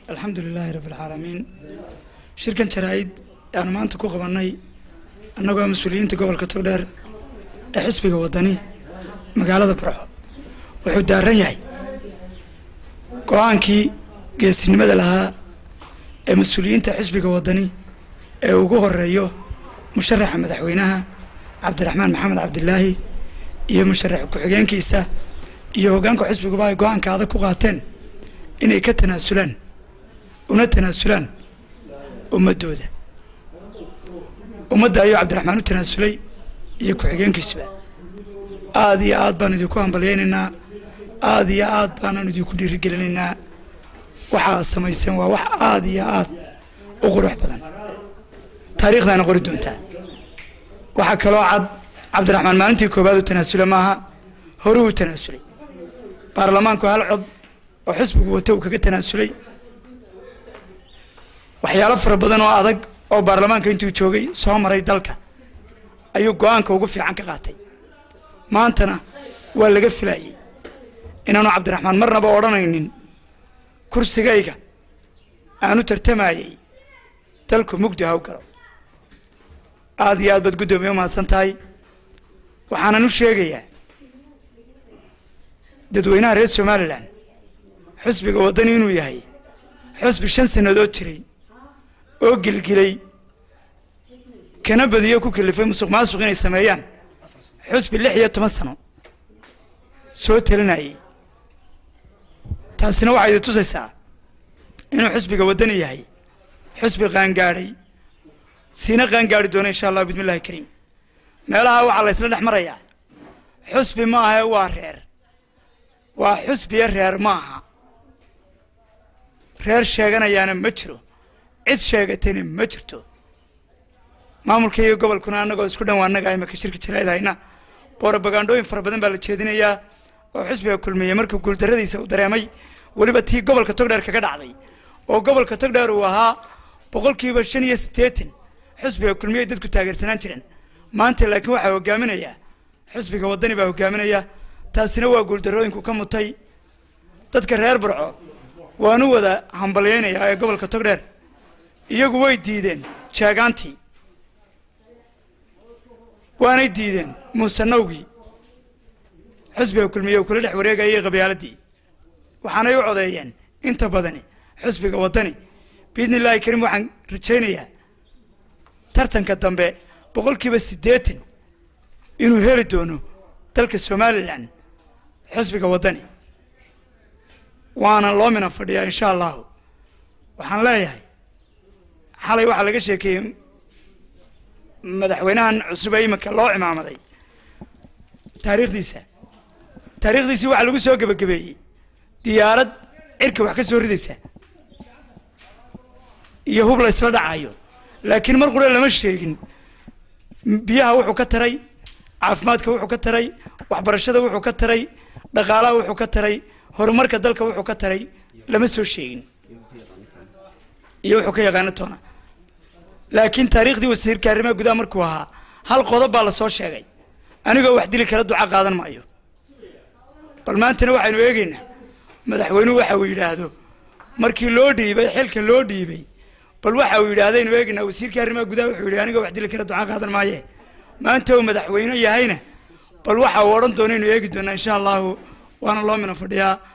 alxamdu lilaahi rabbi alcaalamiin shirkan jaraa-id ayaanu maanta ku qabannay annagoo mas-uuliyiinta gobolka togdheer ee xisbiga waddani magaalada barco wuxuu daaran yahay go-aankii geesinimada lahaa ee mas-uuliyiinta xisbiga waddani ee ugu horeeyo musharaxa madaxweynaha cabdiraxmaan maxamed cabdilaahi iyo musharax ku-xigeenkiisa iyo hoggaanka xisbiguba ay go-aanka adag ku qaateen inay ka tanaasulaan una tanaasulaan ummaddooda ummadda ayuu cabdiraxmaan u tanaasulay iyo ku-xigeenkiisuba aada iyo aad baanu idinku hambalyaynaynaa aada iyo aad baanaan idinku dhiirigelinaynaa waxaa samayseen waa wax aada iyo aad u qurux badan taariikhdaana qori doontaa waxaa kaloo cad cabdiraxmaan maalintii koowaad u tanaasula maaha horuu u tanaasulay baarlamaanku hal cod oo xisbigu wata uu kaga tanaasulay waxyaalo fara badan oo adag oo baarlamaanka intuu joogay soo maray dalka ayuu go-aanka ugu fiican ka qaatay maantana waa laga filayay inaanu cabdiraxmaan marnaba odhanaynin kursigayga aanu tartamayay dalku mugdi haw galo aada iyo aad baad guddoomiye umahadsan tahay waxaanan u sheegayaa dadweynaha reer somalilan xusbiga waddani inuu yahay xusbi shan sannadood jiray oo gilgilay kana badiyo ku kalifay musuq maasuq inay sameeyaan xusbi lix iyo toban sano soo talinayay taasina waxay idi tusaysaa inuu xusbiga waddani yahay xusbi qaangaadhay siina qaangaadhi doona insha allah bismi illahi kariim meelaha waxaa la ysla dhex marayaa xusbi ma aha waa reer waa xusbiya reer ma aha reer sheeganayaana ma jiro cid sheegatayna ma jirto maamulka iyo gobolkuna annagoo isku dhan waa annaga imaka shirka jaraa'id hayna boorobagandhooyin fara badan baa la jeedinayaa oo xusbiga kulmiye markuu guuldarradiisa uu dareemay weliba tii gobolka togdheer kaga dhacday oo gobolka togdheer uu ahaa boqolkiiba shan iyo siddeetan xusbiga kulmiye ay dadku taageersanaan jireen maanta laakiin waxaa hogaaminayaa xusbiga waddani baa hogaaminaya taasina waa guuldarrooyinku ka mutay dadka reer barco waanu wada hambalyaynayaa ee gobolka togdheer iyagu way diideen jeegaantii waanay diideen muusanawgii xusbiga kulmiye uu kula dhex wareegayay qabyaaladii waxaanay u codeeyeen inta badani xusbiga waddani biidni illaahi kariim waxaan rajaynayaa tartanka dambe boqolkiiba siddeetan inuu heli doono dalka somalilan xusbiga waddani waana loo mina fadhiyaa insha allahu waxaan leeyahay xalay waxaa laga sheekeeyey madaxweynahan cusub ee iminka loo cimaamaday taariikhdiisa taariikhdiisii waxaa lagu soo gebagabeeyey diyaarad cirka wax ka soo ridaysa iyo hub la ysla dhacayo laakiin mar qura lama sheegin biyaha wuxuu ka taray caafimaadka wuxuu ka taray waxbarashada wuxuu ka taray dhaqaalaha wuxuu ka taray horumarka dalka wuxuu ka taray lama soo sheegin iyo wuxuu ka yaqaano toona laakiin taariikhdii wasiirka arrimaha gudaha markuu ahaa hal qodob baa lasoo sheegay anigoo wax dili kara duca qaadan maayo bal maantana waxaynu eegaynaa madaxweynuhu waxa uu yidhaahdo markii loo dhiibay xilka loo dhiibay bal waxa uu yidhahdaynu eegaynaa wasiirka arrimaha gudaha wuxuu yidhi anigoo wax dili kara duca qaadan maaye maanta uu madaxweyne yahayna bal waxa uu odhan doona inu eegi doonaa insha allahu waana loo mina fadhiyaa